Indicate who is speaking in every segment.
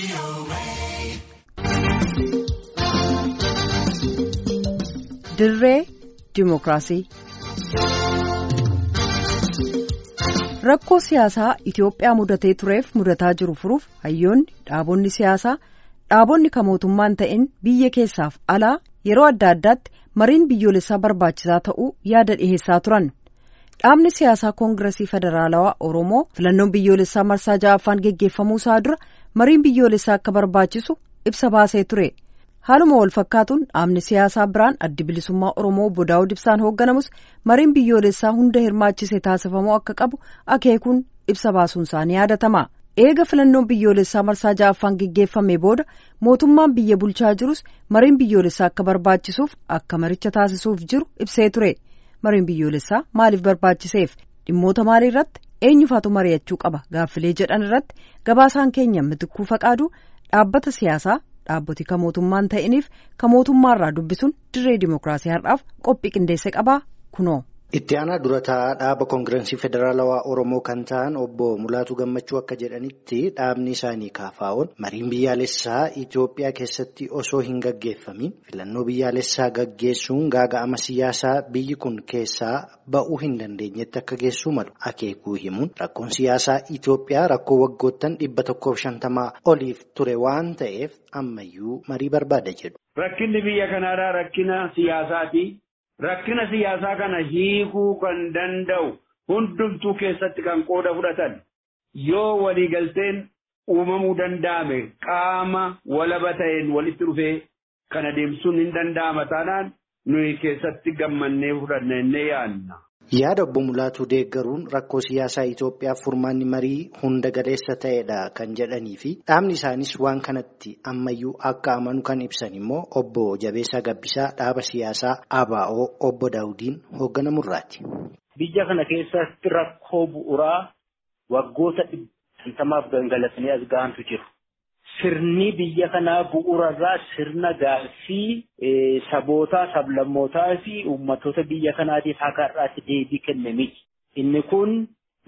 Speaker 1: dirree dimookiraasii rakkoo siyaasaa Itoophiyaa mudatee tureef mudataa jiru furuuf hayyoonni dhaabonni siyaasaa dhaabonni kan mootummaan ta'in biyya keessaaf alaa yeroo adda addaatti mariin biyyoolessaa barbaachisaa ta'uu yaada dhiheessaa turan. dhaabni siyaasaa koongiresii federaalawaa oromoo filannoon biyyoolessaa marsaa ja'affaan geggeeffamuu isaa dura mariin biyyoolessaa akka barbaachisu ibsa baasee ture haaluma wal fakkaatuun dhaabni siyaasaa biraan addi bilisummaa oromoo obbo daawud ibsaan hoogganamus mariin biyyoolessaa hunda hirmaachise taasifamuu akka qabu akeekuun ibsa baasuun isaanii yaadatama eega filannoon biyyoolessaa marsaa ja'affaan geggeeffame booda mootummaan biyya bulchaa jirus mariin biyyoolessaa akka barbaachisuuf akka maricha taasisuuf jiru ibsee ture. mariin biyyoolessaa maaliif barbaachiseef dhimmoota maalii irratti eenyufaatu mari'achuu qaba gaaffilee jedhan irratti gabaasaan keenya mitikuu faqaaduu dhaabbata siyaasaa dhaabboti kan mootummaan ta'iniif kan mootummaarraa dubbisuun dirree dimookiraasii har'aaf qophii qindeesse qabaa kunoo.
Speaker 2: Itti aanaa durataa dhaaba koongirensii federaalawaa Oromoo kan ta'an obbo Mulaatu Gammachuu akka jedhanitti dhaabni isaanii kaafaa'oon mariin biyyaalessaa Itoophiyaa keessatti osoo hin gaggeeffamin filannoo biyyaalessaa gaggeessuun gaaga'ama siyaasaa biyyi kun keessaa ba'uu hin dandeenyetti akka geessuu malu akeekuu himuun rakkoon siyaasaa Itoophiyaa rakkoo waggoottan dhibba tokkoof shantamaa oliif ture waan ta'eef ammayyuu marii barbaada jedhu.
Speaker 3: Rakkinni biyya kanaadhaa rakkina siyaasaati. Rakkina siyaasaa kana hiikuu kan danda'u hundumtuu keessatti kan qooda fudhatan yoo waliigalteen uumamuu danda'ame qaama walaba ta'een walitti dhufee kan adeemsuun hin danda'ama taanaan nuyi keessatti gammannee fudhanna innee yaadna.
Speaker 2: Yaada obbo Mulaatuu deeggaruun rakkoo siyaasaa Itoophiyaaf furmaanni marii hunda galeessa ta'edha kan jedhanii fi dhaabni isaanis waan kanatti ammayyuu akka amanu kan ibsan immoo obbo Jabeessaa Gabbisaa dhaaba siyaasaa ABO obbo Daawudiin hoogganamurraati.
Speaker 4: Biyya kana keessatti rakkoo bu'uuraa waggoota dhibba gangalatanii as gahantu jiru. Sirni biyya kanaa bu'uurarraa sirna gaaffii sabootaa, sablammootaa fi uummattoota biyya kanaatiif akka har'aatti deebii kenne miti. Inni kun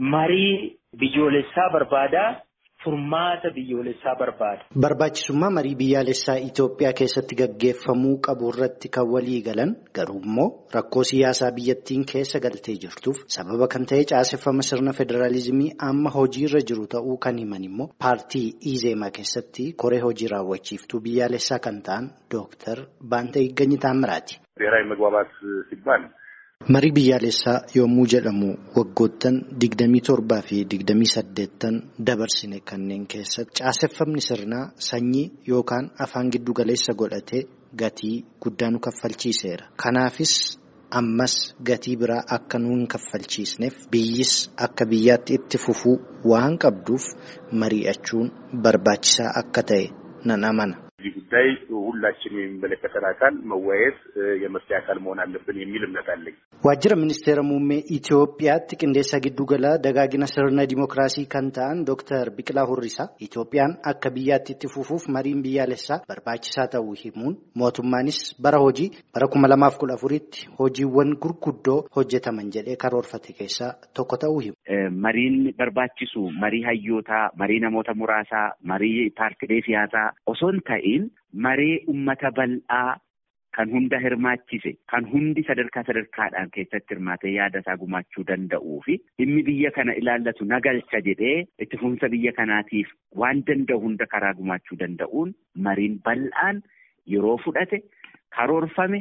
Speaker 4: marii biyyoolessaa barbaada. Furmaata biyyoolessaa barbaada.
Speaker 2: Barbaachisummaa marii biyyaalessaa Itoophiyaa keessatti gaggeeffamuu qabu irratti kan walii galan garuu immoo rakkoo siyaasaa biyyattiin keessa galtee jirtuuf sababa kan ta'e caaseffama sirna federaalizimii amma hojiirra jiru ta'uu kan himan immoo paartii Izeemaa keessatti koree hojii raawwachiiftuu biyyaalessaa kan ta'an Dooktar Baanta Higganyi Taammiraati.
Speaker 5: ብሔራዊ መግባባት ሲባል
Speaker 2: Marii biyyaalessaa yommuu jedhamu waggoottan digdamii torbaa fi digdamii saddeettan dabarsine kanneen keessatti caaseffamni sirnaa sanyii yookaan afaan giddu galeessa godhatee gatii guddaa nu kaffalchiiseera. Kanaafis ammas gatii biraa akka nu hin kaffalchiisneef biyyis akka biyyaatti itti fufuu waan qabduuf mari'achuun barbaachisaa akka ta'e nan amana.
Speaker 5: እዚህ ጉዳይ ሁላችን የሚመለከተን አካል መወያየት የመፍትሄ አካል መሆን አለብን የሚል እምነት አለኝ።
Speaker 2: Waajjira ministeera muummee Itoophiyaatti qindeessa giddugala dagaagina sirna dimookiraasii kan ta'an Dooktar Biqilaa Hurrisaa Itoophiyaan akka biyyaatti itti fufuuf mariin biyyaalessaa barbaachisaa ta'uu himuun mootummaanis bara hojii bara kuma lamaaf kudha afuritti hojiiwwan gurguddoo hojjetaman jedhee karoorfate keessaa tokko ta'uu himu.
Speaker 6: Mariin barbaachisu marii hayyootaa, marii namoota muraasaa, marii paartilee siyaasaa osoo hin ta'in marii uummata bal'aa kan hunda hirmaachise kan hundi sadarkaa sadarkaadhaan keessatti hirmaatee yaada isaa gumaachuu danda'uu fi dhimmi biyya kana ilaallatu nagalcha jedhee itti fufinsa biyya kanaatiif waan danda'u hunda karaa gumaachuu danda'uun mariin bal'aan yeroo fudhate karoorfame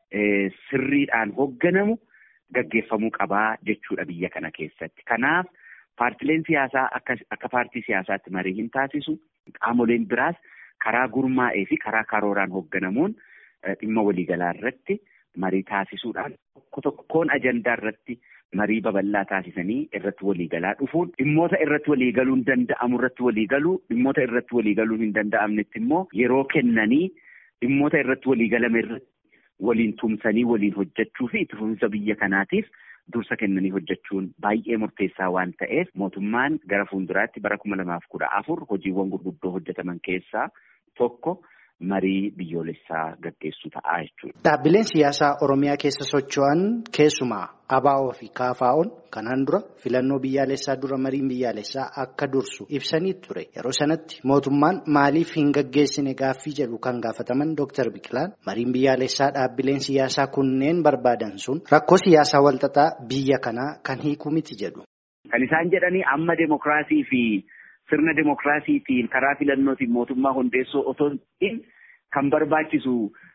Speaker 6: sirriidhaan hoogganamu gaggeeffamuu qabaa jechuudha biyya kana keessatti. Kanaaf paartileen siyaasaa akka akka paartii siyaasaatti marii hin taasisu qaamoleen biraas karaa gurmaa'ee fi karaa karooraan hoogganamuun dhimma waliigalaa irratti marii taasisuudhaan tokko tokkoon ajandaa irratti marii babal'aa taasisanii irratti waliigalaa dhufuun dhimmoota irratti waliigaluun danda'amu irratti waliigaluu dhimmoota irratti waliigaluun hin danda'amnetti immoo yeroo kennanii dhimmoota irratti waliigalame irratti waliin tumsanii waliin hojjechuu fi itti fufinsa biyya kanaatiif dursa kennanii hojjechuun baay'ee murteessaa waan ta'eef mootummaan gara fuulduraatti bara kuma lamaaf kudha afur hojiiwwan gurguddoo hojjetaman keessaa tokko marii biyyoolessaa gaggeessu ta'a jechuudha.
Speaker 2: Dhaabbileen siyaasaa Oromiyaa keessa socho'an keessumaa ABO fi KFO'n kanaan dura filannoo biyyaalessaa dura mariin biyyaalessaa akka dursu ibsanii ture. Yeroo sanatti mootummaan maaliif hin gaggeessine gaaffii jedhu kan gaafataman Dr. Biqilaan mariin biyyaalessaa dhaabbileen siyaasaa kunneen barbaadan sun rakkoo siyaasaa walxaxaa biyya kanaa kan hiiku miti jedhu.
Speaker 6: Kan isaan jedhanii amma demokiraasii fi sirna demokiraasiitiin karaa filannootiin mootummaa hundeessoo otoo hin kan barbaachisu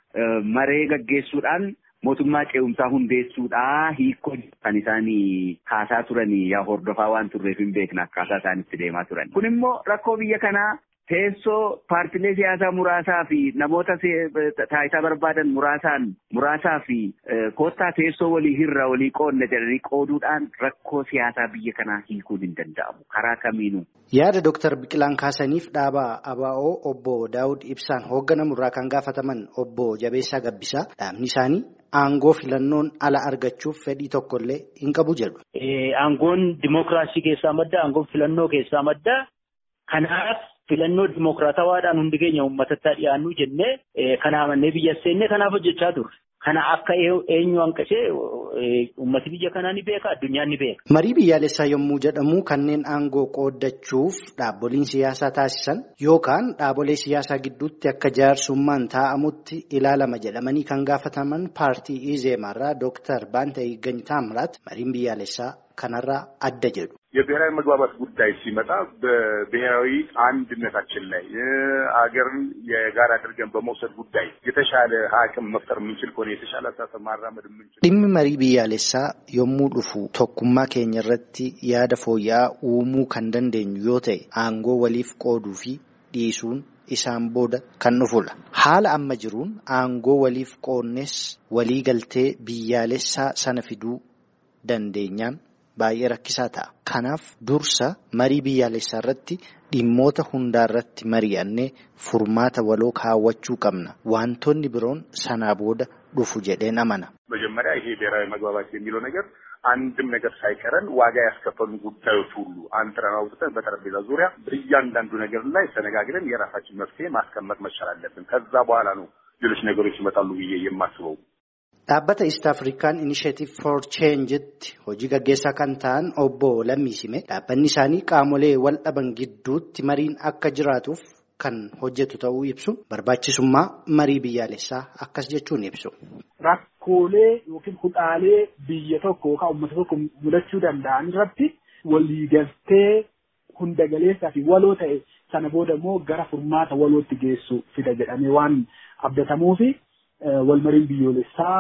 Speaker 6: maree gaggeessuudhaan mootummaa ce'umsaa hundeessuudhaa hiikoo kan isaan kaasaa turanii yaa hordofaa waan turreef hin beekna akkaataa isaan itti deemaa turan. Kun immoo rakkoo biyya kanaa teessoo paartilee siyaasaa muraasaa fi namoota taayitaa barbaadan muraasaan muraasaa fi koottaa teessoo walii hirra walii qoodne jedhanii qooduudhaan rakkoo siyaasaa biyya kanaa hiikuun hin danda'amu karaa kamiinuu.
Speaker 2: Yaada Dooktar Biqilaan kaasaniif dhaaba ABO obbo Daawud Ibsaan hoogganamurraa kan gaafataman obbo Jabeessaa Gabbisaa dhaabni isaanii aangoo filannoon ala argachuuf fedhii tokkollee hin qabu jedhu.
Speaker 4: Aangoon dimookiraasii keessaa madda aangoon filannoo keessaa madda kanaaf filannoo dimookiraatawaadhaan hundi keenya uummatatti dhiyaannu jennee kana amannee biyya seennee kanaaf hojjechaa turre. Kana akka eenyu hanqisee uummati biyya kanaa ni beeka addunyaan ni beeka.
Speaker 2: Marii biyyaalessaa yommuu jedhamu kanneen aangoo qooddachuuf dhaabboliin siyaasaa taasisan yookaan dhaabolee siyaasaa gidduutti akka jaarsummaan taa'amutti ilaalama jedhamanii kan gaafataman paartii ኢዜማራ ዶክተር ባንተ ይገኝ ታምራት mariin biyyaalessaa kanarraa adda jedhu.
Speaker 5: የብሔራዊ መግባባት ጉዳይ ሲመጣ በብሔራዊ አንድነታችን ላይ አገርን የጋራ አድርገን በመውሰድ ጉዳይ የተሻለ አቅም መፍጠር የምንችል ከሆነ የተሻለ አስተሳሰብ ማራመድ የምንችል
Speaker 2: dhimmi marii biyyaalessaa yommuu dhufu tokkummaa keenya irratti yaada fooyya'aa uumuu kan dandeenyu yoo ta'e aangoo waliif qooduu fi dhiisuun isaan booda kan dhufudha. Haala amma jiruun aangoo waliif qoodnes walii galtee biyyaalessaa sana fiduu dandeenyaan baay'ee rakkisaa ta'a. Kanaaf dursa marii biyyaalessaa irratti dhimmoota hundaa irratti mari'annee furmaata waloo kaawwachuu qabna. Wantoonni biroon sanaa booda dhufu jedheen amana.
Speaker 5: መጀመሪያ ይሄ ብሔራዊ መግባባት የሚለው ነገር አንድም ነገር ሳይቀረን ዋጋ ያስከፈሉ ጉዳዮች ሁሉ አንጥረን አውጥተን በጠረጴዛ ዙሪያ እያንዳንዱ ነገር ላይ ተነጋግረን የራሳችን መፍትሄ ማስቀመጥ መቻል አለብን። ከዛ በኋላ ነው ሌሎች ነገሮች ይመጣሉ ብዬ የማስበው።
Speaker 2: Dhaabbata East African Initiative for Change'tti hojii gaggeessaa kan ta'an obbo Lammiisime dhaabbanni isaanii qaamolee wal dhaban gidduutti mariin akka jiraatuuf kan hojjetu ta'uu ibsu barbaachisummaa marii biyyaalessaa akkas jechuun ibsu.
Speaker 7: Rakkoolee yookiin hudhaalee biyya tokko yookaan uummata tokko mudachuu danda'an irratti waliigaltee hunda galeessaa fi waloo ta'e sana booda immoo gara furmaata walootti geessu fida jedhamee waan abdatamuufi walmariin biyyoolessaa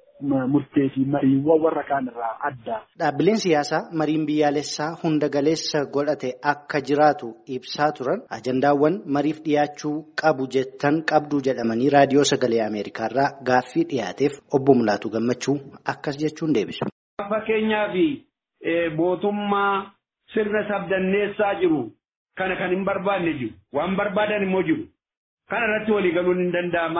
Speaker 7: murtee fi mariiwwan warra kaan irraa adda.
Speaker 2: Dhaabbileen siyaasaa mariin biyyaalessaa hunda galeessa godhate akka jiraatu ibsaa turan ajandaawwan mariif dhiyaachuu qabu jettan qabdu jedhamanii raadiyoo sagalee Ameerikaarraa gaaffii dhiyaateef obbo Mulaatu Gammachuu akkas jechuun deebisu.
Speaker 3: Fakkeenyaaf mootummaa sirna sabdanneessaa jiru kana kan hin barbaanne jiru waan barbaadan immoo jiru kana irratti walii galuun hin danda'ama.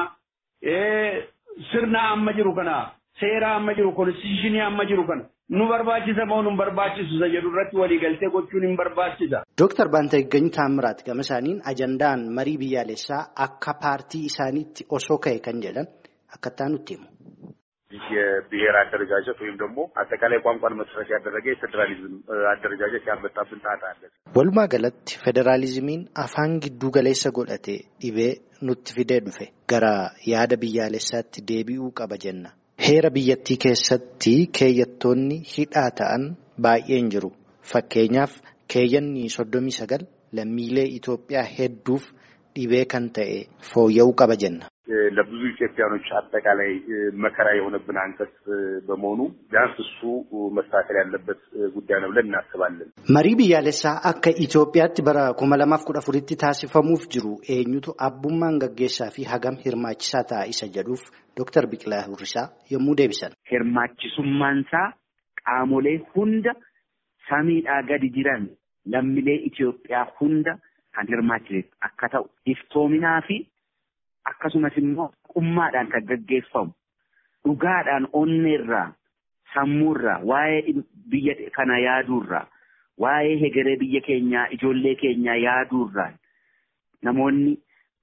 Speaker 3: Sirna amma jiru kana seera amma jiru konstitushinii amma jiru kana nu barbaachisa moo nu barbaachisu jedhu irratti waliigaltee gochuun hin barbaachisa.
Speaker 2: Dooktar Baantaayigany Taamiraat gama isaaniin ajandaan marii biyyaalessaa akka paartii isaaniitti osoo ka'e kan jedhan akkattaa nutti himu.
Speaker 5: የብሔር አደረጃጀት ወይም ደግሞ አጠቃላይ ቋንቋን መሰረት ያደረገ የፌዴራሊዝም አደረጃጀት ያመጣብን ጣጣ አለ።
Speaker 2: Walumaa galatti federaalizimiin afaan gidduu galeessa godhate dhibee nutti fidee dhufe gara yaada biyyaalessaatti deebi'uu qaba jenna. Heera biyyattii keessatti keeyyattoonni hidhaa ta'an baay'een jiru. Fakkeenyaaf keeyyanni soddomii sagal lammiilee Itoophiyaa hedduuf dhibee kan ta'e fooyya'uu qaba jenna.
Speaker 5: ለብዙ ኢትዮጵያኖች አጠቃላይ መከራ የሆነብን አንቀጽ በመሆኑ ቢያንስ እሱ መስተካከል ያለበት ጉዳይ ነው ብለን እናስባለን።
Speaker 2: Marii biyyaalessaa akka Itoophiyaatti bara kuma lamaaf kudha afuritti taasifamuuf jiru eenyutu abbummaan gaggeessaa fi hagam hirmaachisaa ta'a isa jedhuuf Dooktar Biqilaa Hurrisaa yommuu deebisan.
Speaker 6: Hirmaachisummaansaa qaamolee hunda samiidhaa gadi jiran lammiilee Itoophiyaa hunda kan hirmaachise akka ta'u iftoominaa fi akkasumas immoo qummaadhaan kan gaggeeffamu dhugaadhaan onneerraa sammuurraa waa'ee biyya kana yaaduurraa waa'ee hegeree biyya keenyaa ijoollee keenyaa yaaduurraa namoonni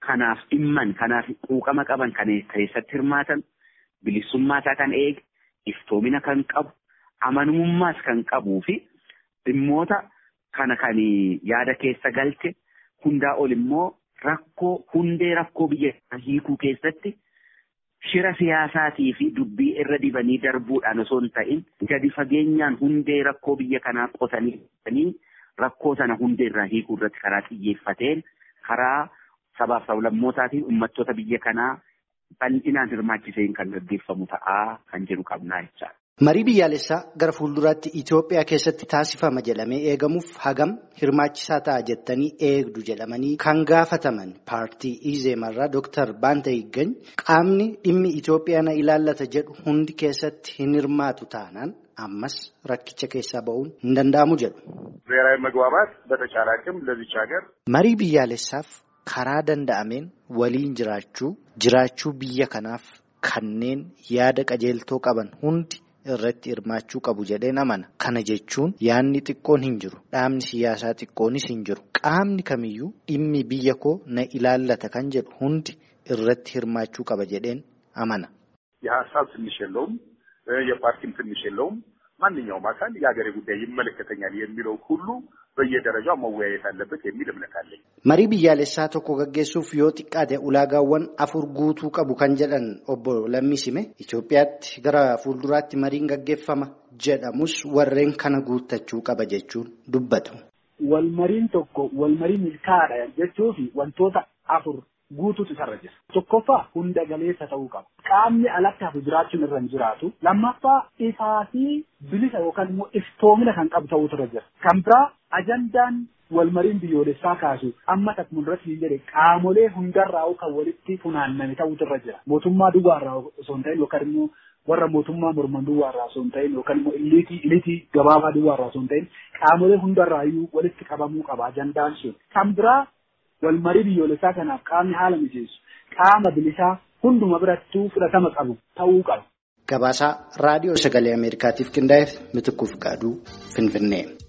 Speaker 6: kanaaf dhimman kanaaf quuqama qaban kan keessatti hirmaatan bilisummaa isaa kan eege iftoomina kan qabu amanamummaas kan qabuu fi dhimmoota kana kan yaada keessa galche hundaa ol immoo rakkoo hundee rakkoo biyya hiikuu keessatti shira siyaasaatii fi dubbii irra dibanii darbuudhaan osoo hin ta'in gadi fageenyaan hundee rakkoo biyya kanaa qotanii rakkoo sana hundee irraa hiikuu irratti karaa xiyyeeffateen karaa sabaaf sablammootaatiif uummattoota biyya kanaa bal'inaan hirmaachiseen kan gaggeeffamu ta'aa kan jedhu qabnaa jechaadha.
Speaker 2: Marii biyyaalessaa gara fuulduraatti Itoophiyaa keessatti taasifama jedhamee eegamuuf hagam hirmaachisaa ta'a jettanii eegdu jedhamanii kan gaafataman paartii Izeemarraa Dooktar Baanta Higgany qaamni dhimmi Itoophiyaa na ilaallata jedhu hundi keessatti hin hirmaatu taanaan ammas rakkicha keessaa ba'uun hin danda'amu jedhu.
Speaker 5: ብሔራዊ መግባባት በተቻለ አቅም ለዚች ሀገር
Speaker 2: Marii biyyaalessaaf karaa danda'ameen waliin jiraachuu jiraachuu biyya kanaaf kanneen yaada qajeeltoo qaban hundi. irratti hirmaachuu qabu jedheen amana. Kana jechuun yaadni xiqqoon hin jiru. Dhaabni siyaasaa xiqqoonis hin jiru. Qaamni kamiyyuu dhimmi biyya koo na ilaallata kan jedhu hundi irratti hirmaachuu qaba jedheen amana.
Speaker 5: የሀሳብ ትንሽ የለውም፣ የፓርቲም ትንሽ የለውም። ማንኛውም አካል የሀገሬ ጉዳይ ይመለከተኛል የሚለው ሁሉ በየደረጃው መወያየት አለበት የሚል እምነት አለኝ።
Speaker 2: Marii biyyaalessaa tokko gaggeessuuf yoo xiqqaate ulaagaawwan afur guutuu qabu kan jedhan obbo Lammisime Itoophiyaatti gara fuulduraatti mariin gaggeeffama jedhamus warreen kana guuttachuu qaba jechuun dubbatu.
Speaker 7: Walmariin tokko walmarii milkaa'aadha jechuufi wantoota afur guutuutu isarra jira. Tokkoffaa hunda galeessa ta'uu qaba. Qaamni alatti hafu jiraachuun irra hin jiraatu. Lammaffaa ifaa fi bilisa yookaan immoo iftoomina kan qabu ta'uutu irra jira. Kan biraa ajandaan walmariin biyyoolessaa kaasu amma takkum irratti hin jedhe qaamolee hundarraa kan walitti funaanname ta'uutu irra jira. Mootummaa duwwaarraa osoo hin ta'in yookaan immoo warra mootummaa morman duwwaarraa osoo hin ta'in yookaan immoo iliitii iliitii gabaabaa duwwaarraa osoo hin ta'in qaamolee hundarraayyuu walitti qabamuu qaba ajandaan sun. Kan biraa walmarii biyyoolessaa kanaaf qaamni haala mijeessu qaama bilisaa hunduma birattuu fudhatama qabu ta'uu qaba.
Speaker 2: Gabaasaa raadiyoo sagalee Ameerikaatiif qindaa'eef Mitikkuu Fiqaaduu Finfinnee.